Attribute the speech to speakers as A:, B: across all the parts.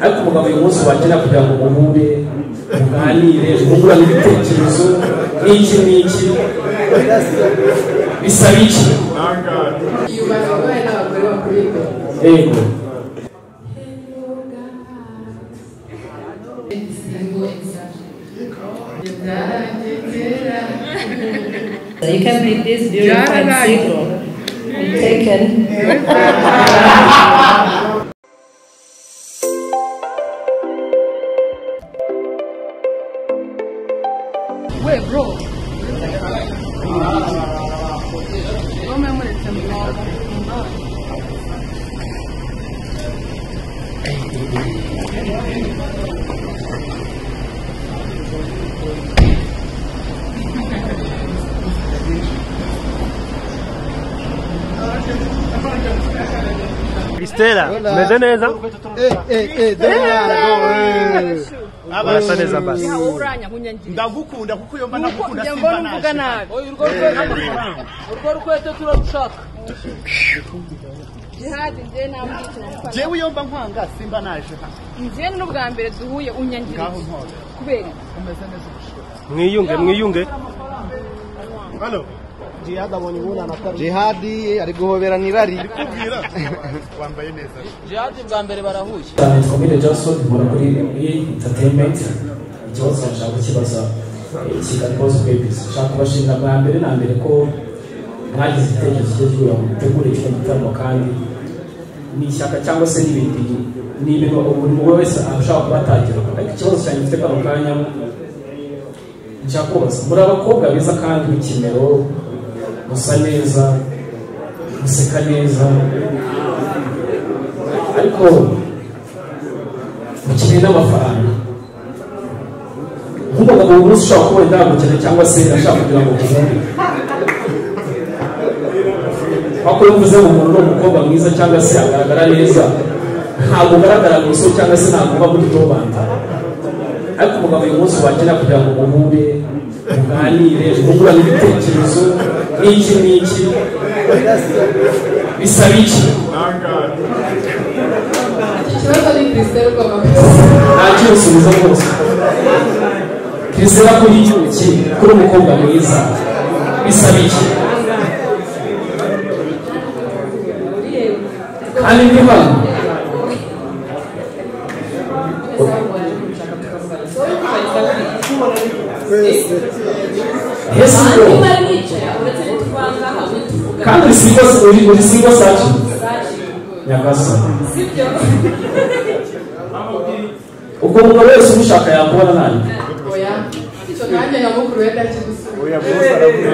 A: ariko umugabo uyu munsi wagira kugira ngo muhure muganire mwungurane ibitekerezo n'iki n'iki bisaba iki
B: yubaka abagore n'abagore bakuriye
A: yego
C: You can make this beautiful and simple. And taken.
D: Kristela, meze neza?
E: Eh, eh, eh, dore umwana, eh.
D: Urasa neza basi.
F: ndagukunda kuko iyo mba nagukunda
G: njye
F: simba
G: mbona uvuga
F: naje
G: nabi urwo rukweto urwo rukweto turarushaka jihadi njye nta
F: jewe iyo mba nkwanga simba naje hano
G: njye ni n'ubwa mbere duhuye unyangira
F: ngaho ntore
G: kubera iki?
F: umeze neza
D: Mwiyunge, mwiyunge.
F: hano jihad abonye umwana atari
E: jihadi ari guhobera n'irari
F: kubwira wambaye neza
G: jihadi bwa mbere barahuye
A: cyane twamwire Johnson mbona kuri entertainment ikibazo nshaka kukibaza kigali bose kwebisi nshaka kubashimira bwa mbere na mbere ko mwagize igitekerezo cyo kugira ngo mutegure kino gitaramo kandi ni ishyaka cyangwa se n'ibindi ni ibintu buri muntu wese ashaka kubatangira ariko ikibazo cyanjye mfite kano kanya nshaka kubaza muri abakobwa beza kandi b'ikimero musa neza museka neza ariko mukeneye n'amafaranga nk'umugabo ubu munsi ushobora kubona indangukene cyangwa se ashaka kugira ngo uhumbe ariko iyo uvuze ngo umuntu ni umukobwa mwiza cyangwa se agaragara neza ntabwo ugaragara mu isoko cyangwa se ntabwo uba muri tobanda ariko umugabo uyu munsi wagira kugira ngo muhure muganire mwungurane ibitekerezo n'iki n'iki bisaba iki
B: ikibazo ni kirisiteri ugomba
A: nta cyusubizo rwose bizera kuri iki iki kuri umukobwa mwiza bisaba iki kandi ndi hano hesi ko kandi uri singo uri uri singo saci nyagaso ubwo umugabo wese umushaka yakubona nanjye
B: oya icyo nanjye nyamukuru wenda kigusubiza
F: oya bose aravuga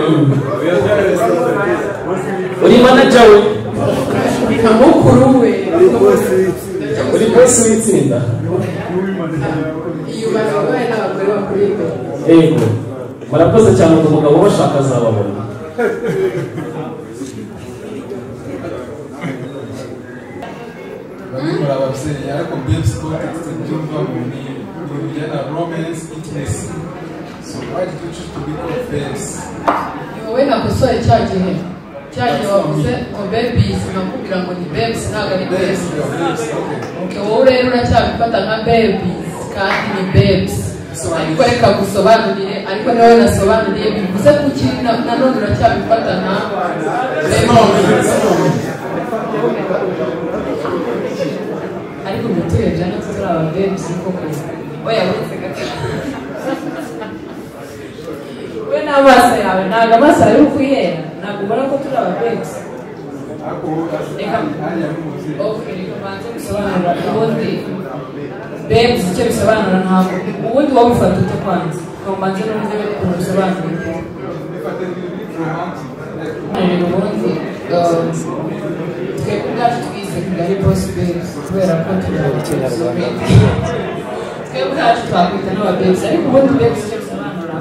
A: uri manager we
B: nyamukuru we
A: uri bosi w'itsinda
B: yubaka abagore n'abagore bakuriye
A: yego murakoze cyane ngo umugabo ubashaka azababona
H: bamwe ababyeyi ariko babes context byumvaho ni urujyana romance intimacy so why did you choose to be called babes
B: wowe nakosore cya gihe cya gihe wavuze ngo bebizi nakubwira ngo ni bebizi ntabwo ari
H: babes
B: bebizi
H: you are babes okay
B: Okay, wowe rero uracyabifata nka babies kandi ni babes ariko reka gusobanurire ariko nawe nasobanuriye bivuze ko ukiri na- nanone uracyabifata nka babies ariko muturebye natwe turi aba babes koko oya uretse gato we n'amaso yawe ntabwo amaso yawe uri kuyera ntabwo ubona ko turi aba babes
H: ariko wowe hasi
B: Reka.
H: hariya ari umubyeyi
B: Okay, ubanze gusobanura ubundi babes icyo bisobanura ntabwo ubundi wowe ufata ute kwanza ubanze n'ubundi ukuntu bisobanura
H: bifate nk'ibiri romantic like
B: ubundi um, twebwe ubwacu twize kigali boss babes kubera ko turi babes. twebwe ubwacu twakwita n'ababes ariko ubundi babes icyo bisobanura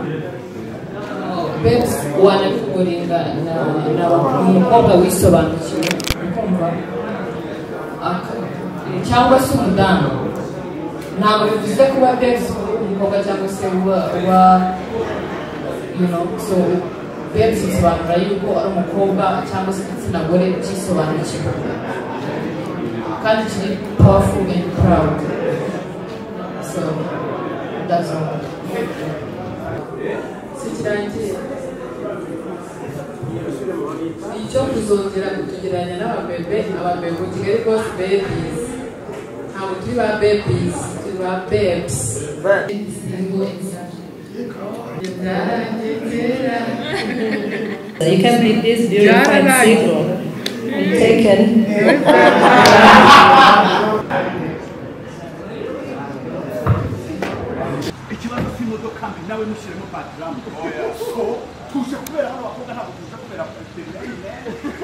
B: uh, babes wanabikugorinda na na umukobwa wisobanukiwe ukumva aka- cyangwa se umudamu ntabwo bivuze kuba babes uri umukobwa cyangwa se uba uba you know so babes bisobanura yuko ari umukobwa cyangwa se igitsina gore cyisobanukiwe kandi kiri powerful and proud that's all. sikirangiye icyo kuzongera kutugereranya n'ababebe ababebe mu kigali bose bebies ntabwo turi ba bebies turi ba babes
C: You can make this beautiful single. Taken.
F: ikibazo cy'imodoka mbi nawe ntushyiremo background so tuje kubera hano abakobwa ntabwo tuje kubera kuri